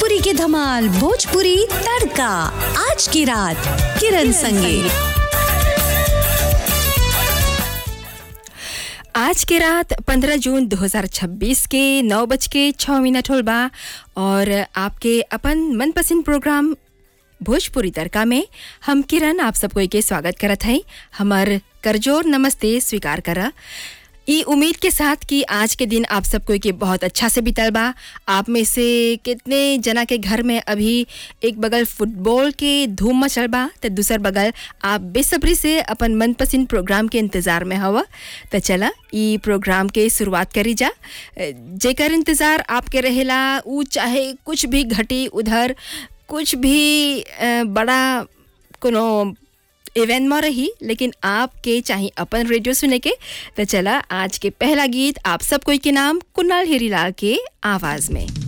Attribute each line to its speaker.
Speaker 1: भोजपुरी के धमाल भोजपुरी तड़का आज की रात किरण संगे
Speaker 2: आज के रात 15 जून 2026 के नौ बज के छः मिनट होल बा और आपके अपन मनपसंद प्रोग्राम भोजपुरी तड़का में हम किरण आप सबको के स्वागत करत हैं हमार करजोर नमस्ते स्वीकार करा ई उम्मीद के साथ कि आज के दिन आप सबको के बहुत अच्छा से बीतल बा आप में से कितने जना के घर में अभी एक बगल फुटबॉल के धूम मचल बा तो दूसर बगल आप बेसब्री से अपन मनपसंद प्रोग्राम के इंतज़ार में हवा तो चला ई प्रोग्राम के शुरुआत करी जा जेकर इंतज़ार आपके रहेला ऊ चाहे कुछ भी घटी उधर कुछ भी अ, बड़ा कोनो इवेंट में रही लेकिन आपके चाहे अपन रेडियो सुने के तो चला आज के पहला गीत आप सब कोई के नाम कुणाल हीरीलाल के आवाज में